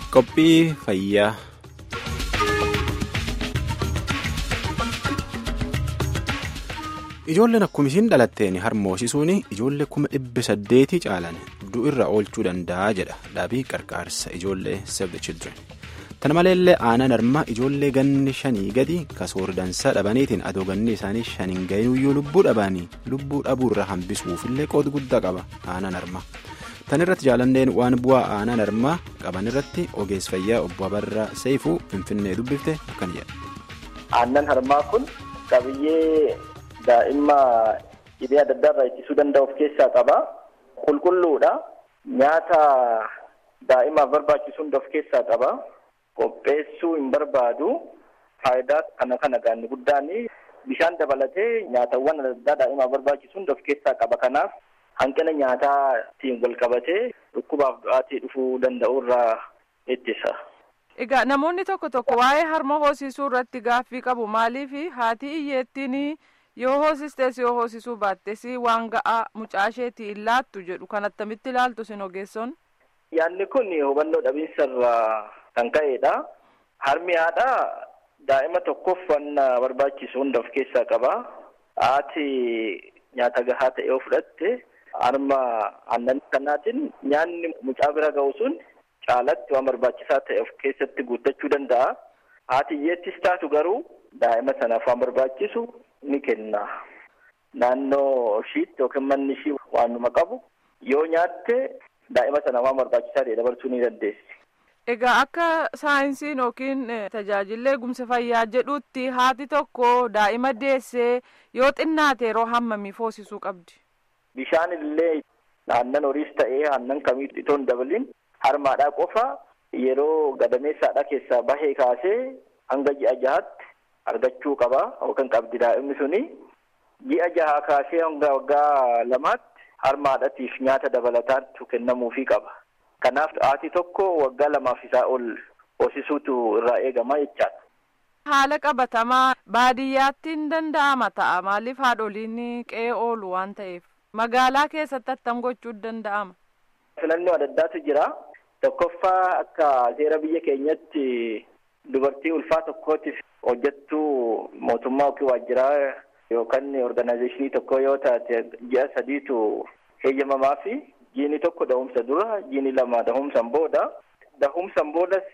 Qophii fayyaa. Ijoolleen akkuma isiin dhalatteen harmoosisuun ijoollee kuma dhibba saddeetii caalan du'irra oolchuu danda'a jedha dhaabii qarqaarsa ijoollee Save the Children. Tana maleellee aanaan harmaa ijoollee ganni shanii gadi kasoordansaa dhabaniitiin adoo ganni isaanii shaniin gahiyyuu lubbuu dhabanii lubbuu dhabuurra hambisuufillee qooda guddaa qaba aanaan harmaa. Tan irratti jaalanneen waan bu'aa aanaan harmaa qaban irratti ogeessa fayyaa obbo Abarraa Seifuu Finfinnee dubbifte akkana jedha. Aannan harmaa kun qabiyyee daa'imma dhibee adda addaa irraa ittisuu danda'u of keessaa qaba. Qulqulluudha. Nyaata daa'imaaf barbaachisu hunda of keessaa qaba. Qopheessuu hin barbaadu. Faayidaa kana kana gaanni guddaan bishaan dabalatee nyaatawwan adda addaa daa'imaaf barbaachisu hunda of keessaa qaba. Kanaaf hanqina nyaataatiin wal qabatee dhukkubaaf du'aatii dhufuu danda'u irraa ittisa. Egaa namoonni tokko tokko waa'ee harma hoosisuu irratti gaaffii qabu maaliif haati iyyeettiin yoo hoosistees yoo hoosisuu baattees waan ga'aa mucaasheetii hin laattu jedhu kan attamitti ilaaltu sin ogeessoon. Yaadni kun hubannoo dhabiinsa irraa kan ka'edha. Harmi haadhaa daa'ima tokkoof waan barbaachisu hunda of keessaa qaba. Haati nyaata gahaa ta'e yoo fudhatte harma aannan kanaatiin nyaanni mucaa bira ga'u sun caalatti waan barbaachisaa ta'e of keessatti guuttachuu danda'a. Haati iyyeettis taatu garuu daa'ima sanaaf waan barbaachisu ni kenna. Naannoo ishiitti yookiin manni ishii waanuma qabu yoo nyaatte daa'ima sana waan barbaachisaa ta'e dabarsuu ni dandeessi. Egaa akka saayinsiin yookiin tajaajilli eegumsa fayyaa jedhutti haati tokko daa'ima deessee yoo xinnaate yeroo hammamii hoosisuu qabdi? Bishaan illee aannan horiis ta'ee aannan kamii itoo hin dabalin harmaadhaa qofa yeroo gadameessaadhaa keessaa bahee kaasee hanga ji'a jahaatti argachuu qaba yookaan qabdi daa'imni suni. Ji'a jahaa kaasee hanga waggaa lamaatti harmaadhaatiif nyaata dabalataatu kennamuufii qaba. Kanaaf haati tokko waggaa lamaaf isaa ol hoosisuutu irraa eegama jechaadha. Haala qabatamaa baadiyyaatti hin danda'ama ta'a maaliif haadholiin qe'ee oolu waan ta'eef magaalaa keessatti attam gochuu danda'ama. Filannoo adda addaatu jira. Tokkoffaa akka seera biyya keenyatti dubartii ulfaa tokkootiif hojjettuu mootummaa yookiin waajjiraa yookaan organaayizeeshinii tokko yoo taate ji'a sadiitu heeyyamamaa fi jiini tokko dahumsa dura jiini lama dahumsan booda dahumsan boodas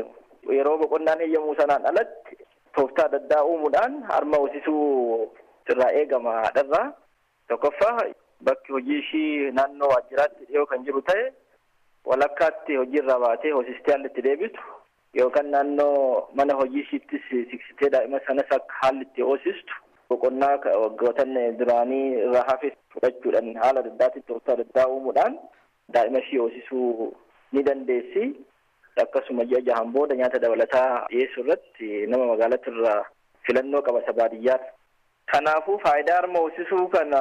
yeroo boqonnaan heeyyamuu sanaan alatti tooftaa adda addaa uumuudhaan harma hoosisuu irraa eegama haadharraa tokkoffaa bakki hojii ishii naannoo waajjiraatti dhiyoo kan jiru ta'e walakkaatti hojiirraa baatee hoosistee haalli itti deebitu yookaan naannoo mana hojii ishiittis siqsitee daa'ima sanas akka haalli itti hoosistu boqonnaa waggootan duraanii irraa hafe fudhachuudhaan haala adda addaatiin tooftaa adda addaa uumuudhaan daa'ima ishii hoosisuu ni dandeessi. Akkasuma ji'a jahan booda nyaata dabalataa dhiyeessuu irratti nama magaalatti irraa filannoo qaba isa baadiyyaati. Kanaafuu faayidaa harma hoosisuu kana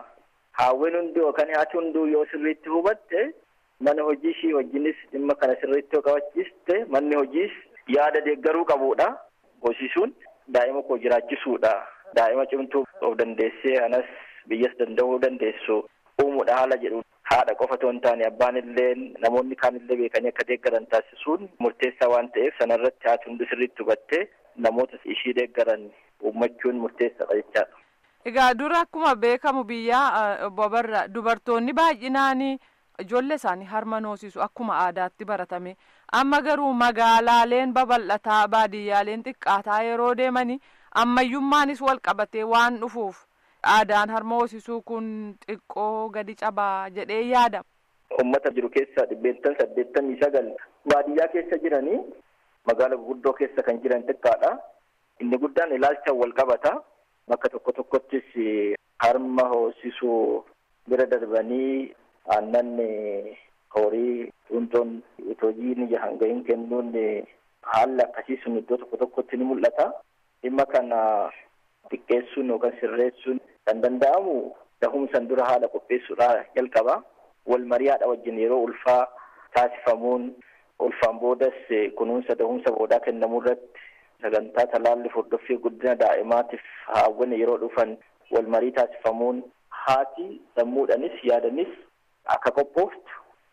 haawwan hundi yookaan haati hunduu yoo sirriitti hubatte mana hojii ishii wajjinis dhimma kana sirriitti yoo qabachiiste manni hojiis yaada deeggaruu qabuudha. Hoosisuun daa'ima koo jiraachisuudha. Daa'ima cimtuu of dandeessee anas biyyas danda'uu dandeessu uumuudha haala jedhu haadha qofa otoo hin taane abbaan illee namoonni kaan illee beekanii akka deeggaran taasisuun murteessaa waan ta'eef sanarratti haati hundi sirriitti hubattee namoota ishii deeggaran uummachuun murteessaadha jechaadha. Egaa dura akkuma beekamu biyyaa obbo Abarraa dubartoonni baay'inaan ijoollee isaanii harma hoosisu akkuma aadaatti baratame amma garuu magaalaaleen babal'ataa baadiyyaaleen xiqqaataa yeroo deemanii ammayyummaanis wal qabatee waan dhufuuf aadaan harma hoosisuu kun xiqqoo gadi cabaa jedhee yaadama. Uummata jiru keessaa dhibbeentan saddeettamii sagal baadiyyaa keessa jiranii magaala guguddoo keessa kan jiran xiqqaadha. Inni guddaan ilaalchaan wal qabata. Bakka tokko tokkottis harma hoosisuu bira darbanii aannan horii cuntoon hojii ni hanga hin kennuun haalli akkasii sun iddoo tokko tokkotti ni mul'ata. Dhimma kana xiqqeessuun yookaan sirreessuun kan danda'amu dahumsan dura haala qopheessuudhaa jalqaba. Wal marii haadha wajjin yeroo ulfaa taasifamuun ulfaan boodas kunuunsa dahumsa boodaa kennamuu irratti sagantaa talaalli hordoffii guddina daa'imaatiif haawwan yeroo dhufan wal marii taasifamuun haati sammuudhanis yaadanis akka qophooftu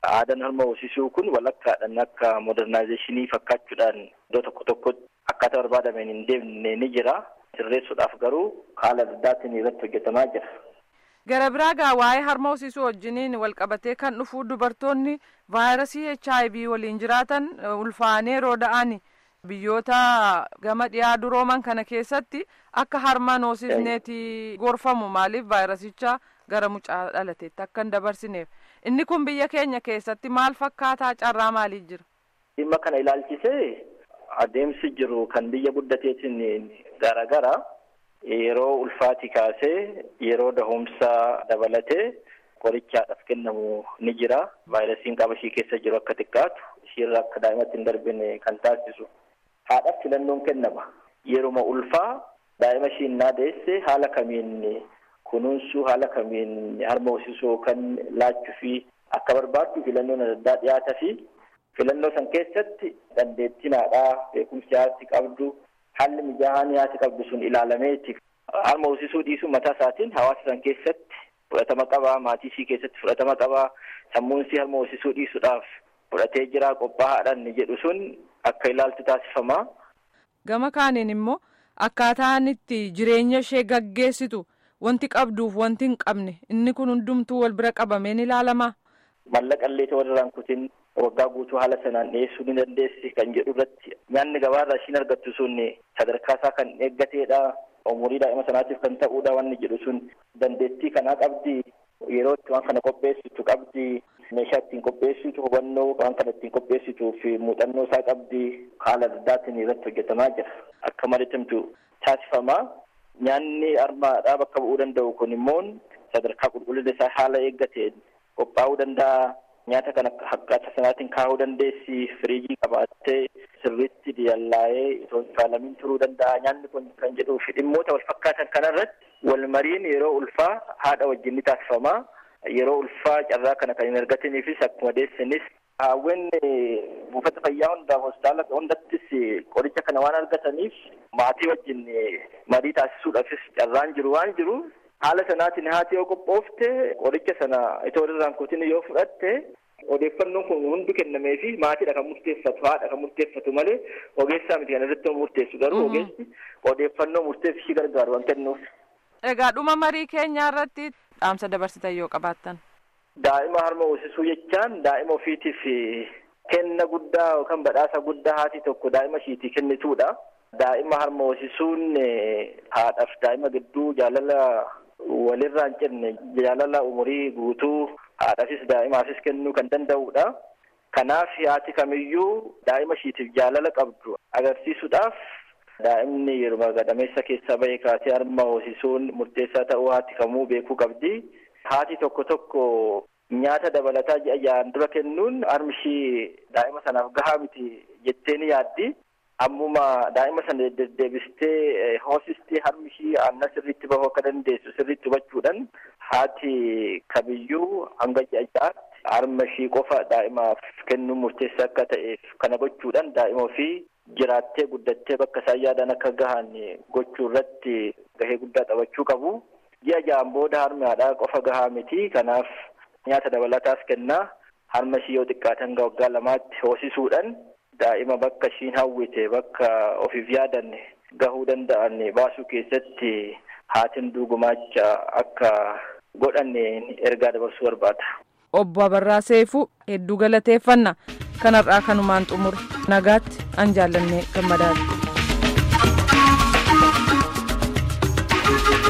Aadaan harma hoosisuu kun walakkaadhaan akka modernizeeshinii fakkaachuudhaan iddoo tokko tokkotti akkaataa barbaadameen hin deemne ni jira. Sirreessuudhaaf garuu haala addaatiin irratti hojjetamaa jira. Gara biraa gaa waa'ee harma hoosisuu wajjiniin walqabatee kan dhufu dubartoonni vaayirasii HIV waliin jiraatan ulfaanee yeroo da'an biyyoota gama dhiyaa durooman kana keessatti akka harmaan hoosisneeti gorfamu maaliif vaayirasicha gara mucaa dhalateetti akka hin dabarsineef inni kun biyya keenya keessatti maal fakkaataa carraa maaliif jira. Dhimma kana ilaalchisee adeemsi jiru kan biyya guddateetiin garaagara. Yeroo ulfaati kaasee yeroo dahumsaa dabalatee qorichaadhaaf kennamu ni jira. Vaayirasiin qaba ishii keessa jiru akka xiqqaatu ishiirra akka daa'imatti hin darbine kan taasisu. Haadhaaf filannoon kennama. Yeruma ulfaa daa'ima ishiin naadeesse haala kamiin kunuunsuu haala kamiin harma hoosisuu kan laachuu fi akka barbaaddu filannoon adda addaa dhiyaata fi filannoo san keessatti dandeettiin haadhaa beekumsi haati qabdu. Haalli mijaa'aan haati qabdu sun ilaalameeti. Harma hoosisuu dhiisuu mataa isaatiin hawaasa san keessatti fudhatama qabaa, maatii ishii keessatti fudhatama qabaa, sammuun ishii harma hoosisuu dhiisuudhaaf fudhatee jira qophaa'aadhaan jedhu sun akka ilaaltu taasifama. Gama kaaniin immoo akkaataan itti jireenya ishee gaggeessitu wanti qabduuf wanti hin qabne inni kun hundumtuu wal bira qabameen ilaalama. Mallaqa illee walirraan kutin waggaa guutuu haala sanaan dhiyeessuu ni dandeessi kan jedhu irratti nyaanni gabaarraa ishiin argattu sun sadarkaa isaa kan eeggateedha. Umurii daa'ima sanaatiif kan ta'uudha wanni jedhu sun dandeettii kanaa qabdi. Yeroo itti waan kana qopheessitu qabdi. Meeshaa ittiin qopheessitu hubannoo waan kana ittiin qopheessituu fi muuxannoo isaa qabdi. Haala addaatiin irratti hojjetamaa jira. Akka mariitimtu taasifama. Nyaanni harmaadhaa bakka bu'uu danda'u kun immoo sadarkaa qulqullina isaa haala eeggateen qophaa'uu danda'a. Nyaata kana akkaataa sanaatiin kaa'uu dandeessi. Firiijii qabaattee sirriitti diyallaa'ee itoo hin faalamiin turuu danda'a. Nyaanni kun kan jedhuu fi dhimmoota wal fakkaatan kanarratti wal mariin yeroo ulfaa haadha wajjin ni taasifama. Yeroo ulfaa carraa kana kan hin argatiniifis akkuma deessinis haawwen buufata fayyaa hundaaf hospitaala hundattis qoricha kana waan argataniif maatii wajjin marii taasisuudhaafis carraan jiru waan jiru. Haala sanaatiin haati yoo qophoofte qoricha sana itoo irraan kutin yoo fudhatte odeeffannoon kun hundi kennamee fi maatiidha kan murteeffatu haadha kan murteeffatu malee ogeessaa miti kan irratti murteessu garuu ogeessi odeeffannoo murteef ishii gargaaru waan kennuuf. Egaa dhuma marii keenyaa irratti dhaamsa dabarsitan yoo qabaattan. Daa'ima harma hoosisuu jechaan daa'ima ofiitiif kenna guddaa yookaan badhaasa guddaa haati tokko daa'ima ishiitii kennituudha. Daa'ima harma hoosisuun haadhaaf daa'ima gidduu jaalala walirraa hin cinne jaalala umurii guutuu haadhaafis daa'imaafis kennuu kan danda'udha. Kanaaf haati kamiyyuu daa'ima ishiitiif jaalala qabdu agarsiisuudhaaf daa'imni yeroo gadameessa keessaa bahee kaasee harma hoosisuun murteessaa ta'uu haati kamuu beekuu qabdi. Haati tokko tokko nyaata dabalataa ji'a ja'an dura kennuun harmi ishii daa'ima sanaaf gahaa miti jettee ni yaaddi. Ammuma daa'ima sana deddeebistee hoosistee harmi ishii aannan sirriitti bahuu akka dandeessu sirriitti hubachuudhaan haati kamiyyuu hanga ji'a ja'aatti harma ishii qofa daa'imaaf kennuun murteessaa akka ta'eef kana gochuudhaan daa'ima ofii jiraattee guddattee bakka isaan yaadan akka gahan gochuu irratti gahee guddaa taphachuu qabu. Ji'a ja'an booda harmi haadhaa qofa gahaa miti kanaaf nyaata dabalataas kennaa harma ishii yoo xiqqaatan waggaa lamaatti hoosisuudhaan. daa'ima bakka ishiin hawwite bakka ofiif yaadan gahuu danda'an baasuu keessatti haatiin gumaacha akka godhanne ergaa dabarsuu barbaada. Obbo Abarraa Seefuu hedduu galateeffanna kanarraa kanumaan xumur nagaatti an jaallannee gammadaadha.